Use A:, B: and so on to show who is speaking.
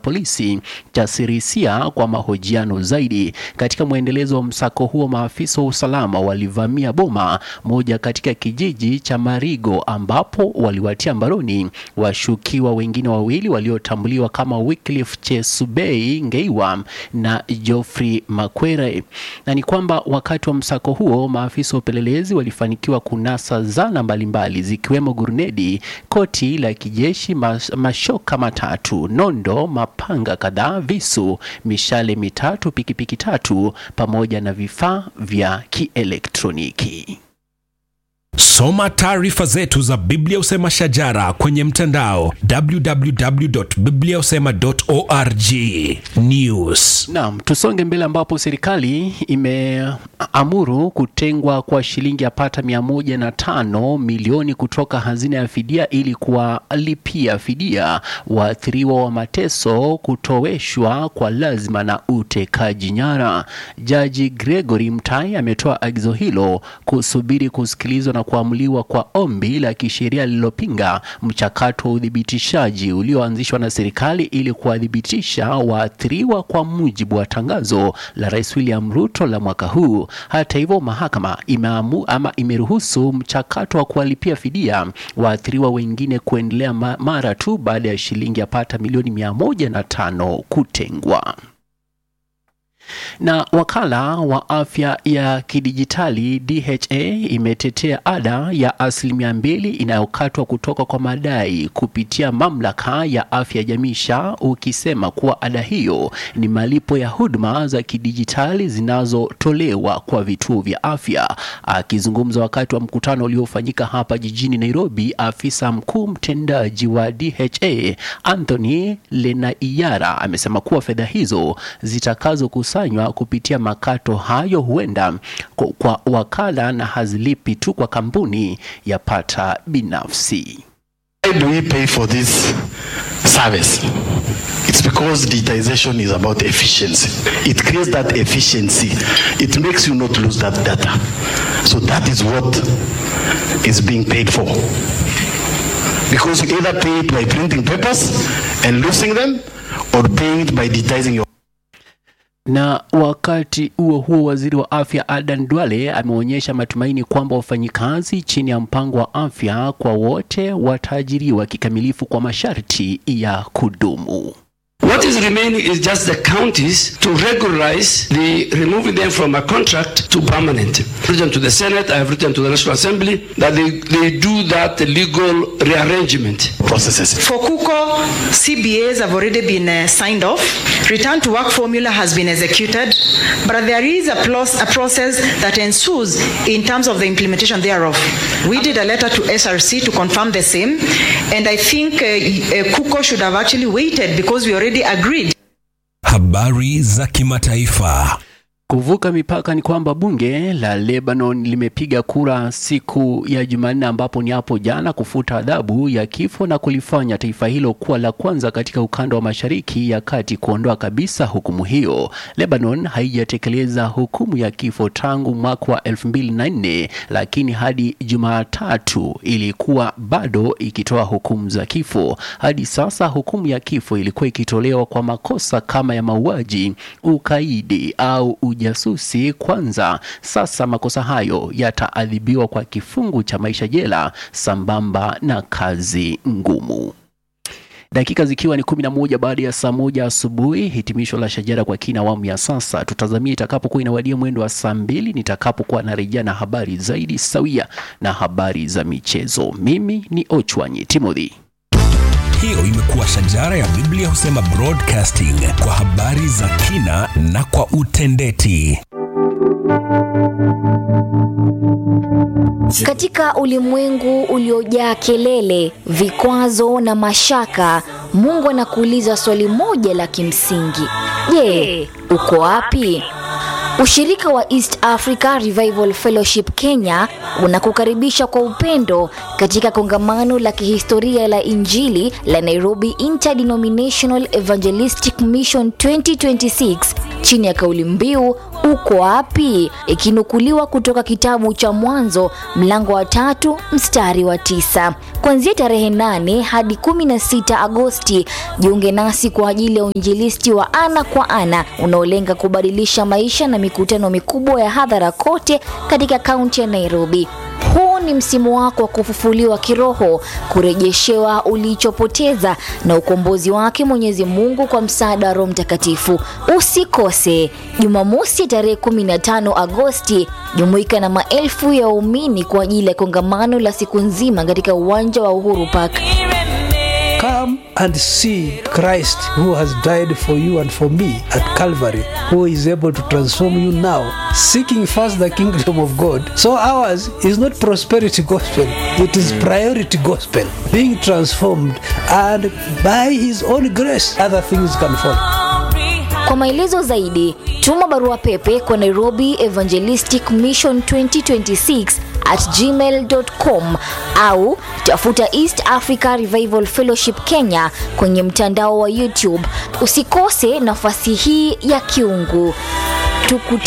A: polisi cha Sirisia kwa mahojiano zaidi. Katika mwendelezo wa msako huo, maafisa wa usalama walivamia boma moja katika kijiji cha Marigo ambapo waliwatia mbaroni washukiwa wengine wawili waliotambuliwa kama Wycliffe Chesubei Ngeiwa na Geoffrey Makwere. Na ni kwamba wakati wa msako huo maafisa wa upelelezi walifanikiwa kunasa zana mbalimbali zikiwemo gurunedi, koti la kijeshi, mas- mashoka matatu, nondo, mapanga kadhaa, visu, mishale mitatu, pikipiki tatu pamoja na vifaa vya kielektroniki.
B: Soma taarifa zetu za Biblia Usema Shajara kwenye mtandao www.bibliausema.org. News.
A: Naam, tusonge mbele ambapo serikali imeamuru kutengwa kwa shilingi yapata mia moja na tano milioni kutoka hazina ya fidia ili kuwalipia fidia waathiriwa wa mateso, kutoweshwa kwa lazima na utekaji nyara. Jaji Gregory Mtai ametoa agizo hilo kusubiri kusikilizwa na kuamuliwa kwa ombi la kisheria lililopinga mchakato wa uthibitishaji ulioanzishwa na serikali ili kuwathibitisha waathiriwa kwa mujibu wa tangazo la Rais William Ruto la mwaka huu. Hata hivyo, mahakama imeamu ama imeruhusu mchakato wa kuwalipia fidia waathiriwa wengine kuendelea ma- mara tu baada ya shilingi yapata milioni mia moja na tano kutengwa na wakala wa afya ya kidijitali DHA imetetea ada ya asilimia mbili inayokatwa kutoka kwa madai kupitia mamlaka ya afya ya jamii SHA, ukisema kuwa ada hiyo ni malipo ya huduma za kidijitali zinazotolewa kwa vituo vya afya. Akizungumza wakati wa mkutano uliofanyika hapa jijini Nairobi, afisa mkuu mtendaji wa DHA Anthony Lenaiyara amesema kuwa fedha hizo zitakazokusanywa kupitia makato hayo huenda kwa, kwa wakala na hazilipi tu kwa kampuni ya pata binafsi.
C: Why do we pay for this service? It's because digitization is about efficiency. It creates that efficiency. It makes you not lose that data. So that is what is being paid for. Because you either pay it by printing papers and losing them or paying it by digitizing your
A: Na wakati huo huo, waziri wa afya Adan Duale ameonyesha matumaini kwamba wafanyikazi chini ya mpango wa afya kwa wote wataajiriwa kikamilifu kwa masharti ya kudumu.
D: What is remaining is just the counties to regularize the removing them from a contract to permanent. I've written to the Senate, I have written to the National Assembly that they, they do that legal rearrangement.
C: processes.
E: For KUKO, CBAs have already been uh, signed off. Return to work formula has been executed, but there is a, plus, a process that ensues in terms of the implementation thereof. We did a letter to SRC to confirm the same, and I think uh, uh, KUKO should have actually waited because we already agreed.
B: Habari za kimataifa.
A: Kuvuka mipaka ni kwamba bunge la Lebanon limepiga kura siku ya Jumanne, ambapo ni hapo jana, kufuta adhabu ya kifo na kulifanya taifa hilo kuwa la kwanza katika ukanda wa Mashariki ya Kati kuondoa kabisa hukumu hiyo. Lebanon haijatekeleza hukumu ya kifo tangu mwaka wa 2004 lakini hadi Jumatatu ilikuwa bado ikitoa hukumu za kifo. Hadi sasa hukumu ya kifo ilikuwa ikitolewa kwa makosa kama ya mauaji, ukaidi au ujasusi kwanza. Sasa makosa hayo yataadhibiwa kwa kifungu cha maisha jela sambamba na kazi ngumu. Dakika zikiwa ni kumi na moja baada ya saa moja asubuhi, hitimisho la Shajara kwa kina awamu ya sasa. Tutazamia itakapokuwa inawadia mwendo wa saa mbili nitakapokuwa narejea na habari zaidi sawia na habari za michezo. Mimi ni Ochwanyi Timothy.
B: Hiyo imekuwa Shajara ya Biblia Husema Broadcasting kwa habari za kina na kwa utendeti.
F: Katika ulimwengu uliojaa kelele, vikwazo na mashaka, Mungu anakuuliza swali moja la kimsingi: Je, uko wapi? Ushirika wa East Africa Revival Fellowship Kenya unakukaribisha kwa upendo katika kongamano la kihistoria la Injili la Nairobi Interdenominational Evangelistic Mission 2026 chini ya kauli mbiu uko wapi? Ikinukuliwa kutoka kitabu cha Mwanzo mlango wa tatu mstari wa tisa. Kuanzia tarehe 8 hadi 16 Agosti, jiunge nasi kwa ajili ya uinjilisti wa ana kwa ana unaolenga kubadilisha maisha na mikutano mikubwa ya hadhara kote katika kaunti ya Nairobi. Huu ni msimu wako wa kufufuliwa kiroho, kurejeshewa ulichopoteza na ukombozi wake Mwenyezi Mungu kwa msaada wa Roho Mtakatifu. Usikose Jumamosi tarehe 15 Agosti, jumuika na maelfu ya waumini kwa ajili ya kongamano la siku nzima katika uwanja wa Uhuru Park.
G: Come and see Christ who has died for you and for me at Calvary, who is able to transform you now, seeking first the kingdom of God. So ours is not prosperity gospel, it is priority gospel, being transformed, and by his own grace, other things can follow.
F: Kwa maelezo zaidi, tuma barua pepe kwa Nairobi Evangelistic Mission 2026 at gmail.com au tafuta East Africa Revival Fellowship Kenya kwenye mtandao wa YouTube. Usikose nafasi hii ya kiungu. Tukutane